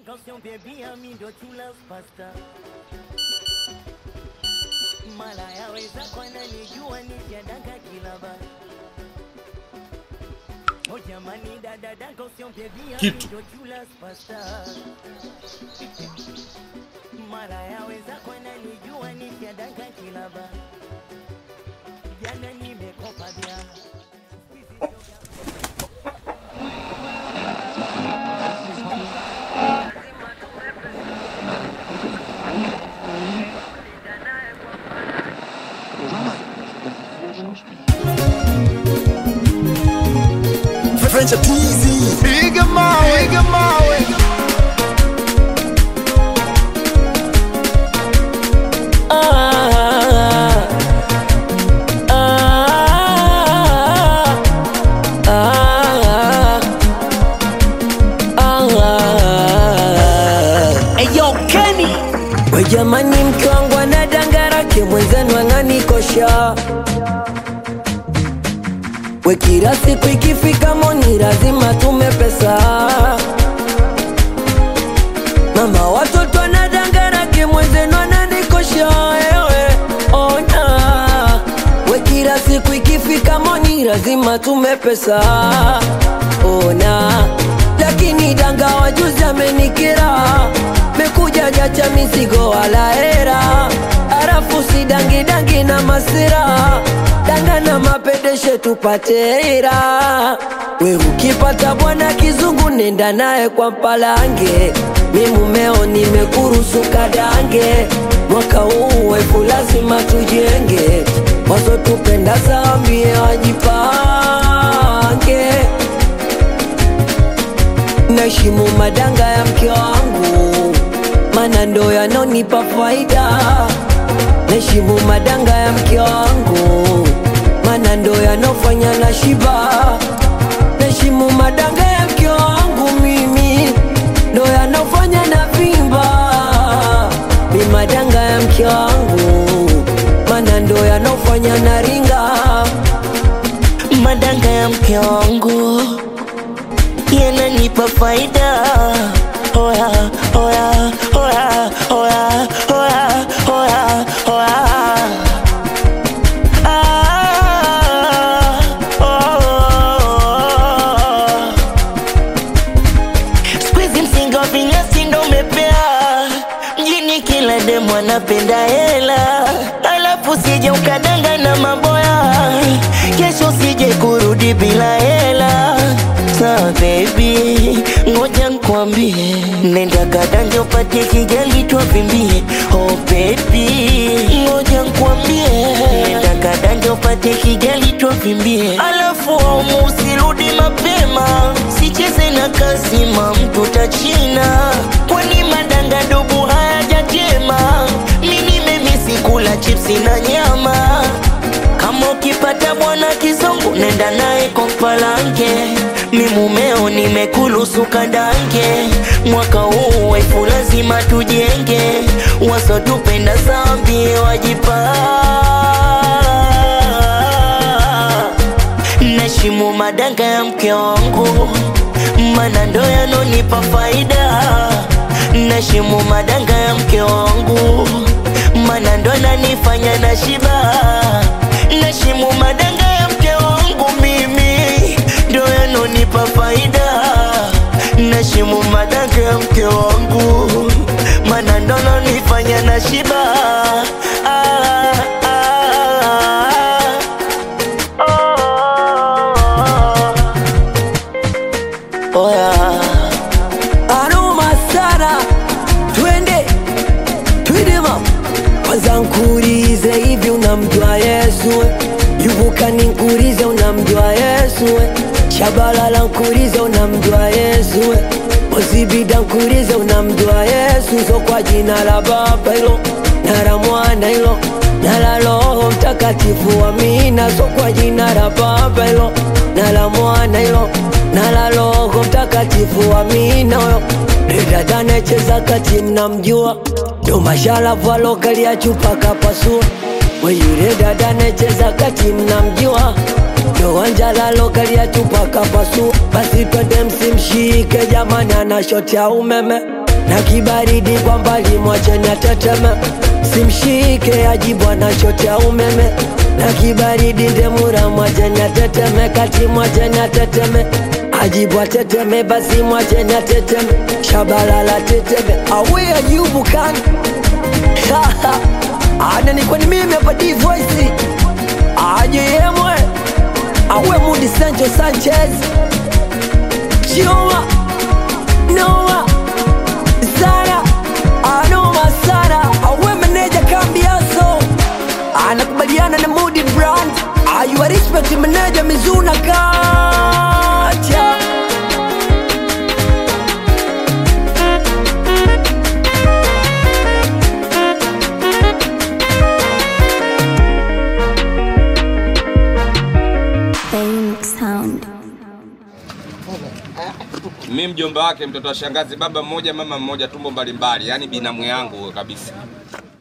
Attention baby, ami ndo chula pasta mala yaweza kwana nijua nishadanga kilaba Oh jamani dada dada attention baby, ami Kitu. ndo chula pasta mara yaweza kwana nijua nishadanga kilaba jana nimekopa bia French teasy. Piga mawe, piga mawe. Eyo Kenny we jamani, mke wangu ana dangarake mwenzenu ananikosha we, kila siku ikifika moni lazima tume pesa. Mama watoto ana dangarake mwenzenu ananikosha ewe ona we, kila siku ikifika moni lazima tume pesa ona lakini danga wajuzi amenikira mekuja jacha mizigo wala hera arafu si dangi dangi na masira danga na mapedeshe tupate hera we ukipata bwana kizungu nenda naye kwa mpalange mi mumeo nimekurusu kadange mwaka huu wefu lazima tujenge wasotupenda sambie wajipange naheshimu madanga ya mke wangu, mana ndo yanonipa faida. Naheshimu madanga ya mke wangu, mana ndo yanofanya na shiba. Naheshimu madanga ya mke wangu, mimi ndo yanofanya na vimba. Mi madanga ya mke wangu, mana ndo yanofanya na ringa. madanga ya mke wangu yananipa faida oya oya oya oya oya oya oya Ah, oh. Siku hizi msingi wa vinyasi ndo umepea mjini, kila demu anapenda hela, alafu sije ukadanga na maboya, kesho sije kurudi bila hela. Sawa baby, ngoja nkwambie, nenda kadanja upate kijali twavimbie. Oh baby, ngoja nkwambie, nenda kadanja upate kijali twavimbie, alafu aumu usirudi mapema, sicheze na kasima mtu tachina, kwani madanga dubu hayajatema. Mi nimemisi kula chipsi na nyama kama ukipata bwana kizungu nenda naye kwa mpalange, mi mumeo nimekulusu kadange. Mwaka huu wefu lazima tujenge, wasotupenda zambie wajipa Nashimu madanga ya mke wangu, mana ndo yanonipa faida. Nashimu madanga ya mke wangu, mana ndo nanifanya na shiba. Nashimu madanga ya mke wangu, mimi ndo yanonipa faida. Nashimu madanga ya mke wangu, mana ndo nanifanya na shiba. Ah, ah, ah. Oh, yeah. Aroma sana, twende twende mama, kwanza nkurize hivi, unamjua Yesu? Yuvuka ninkurize, unamjua Yesu? Shabalala nkurize, unamjua Yesu? Ozibida nkurize, unamjua Yesu? So kwa jina la Baba hilo na la Mwana hilo na la Roho Mtakatifu, amina. So kwa jina la Baba hilo na la Mwana hilo na la Roho Mtakatifu, amina. Huyo dada anayecheza kati, mnamjua ndo masharafu alokalia chupa kapasua. We yule dada anayecheza kati, mnamjua ndo wanjala alokalia chupa kapasua. Basi twende msimshike jamani, ana shoti ya umeme na kibaridi kwa mbali mwacheni ateteme simshike ajibu anachotea umeme na kibaridi ndemura mwacheni ateteme kati mwacheni ateteme ajibu ateteme basi mwacheni ateteme shabalala teteme awe ajibu kan ana ni kwani mimi hapa D voice aje yemwe awe Mudi Sancho Sanchez Chioma Noah Zara Anoma Sara awe meneja Kambiaso anakubaliana na Mudi Brand ayua respect meneja Mizuna Kacha Paying sound. mi mjomba wake mtoto wa shangazi baba mmoja mama mmoja tumbo mbalimbali yani binamu yangu kabisa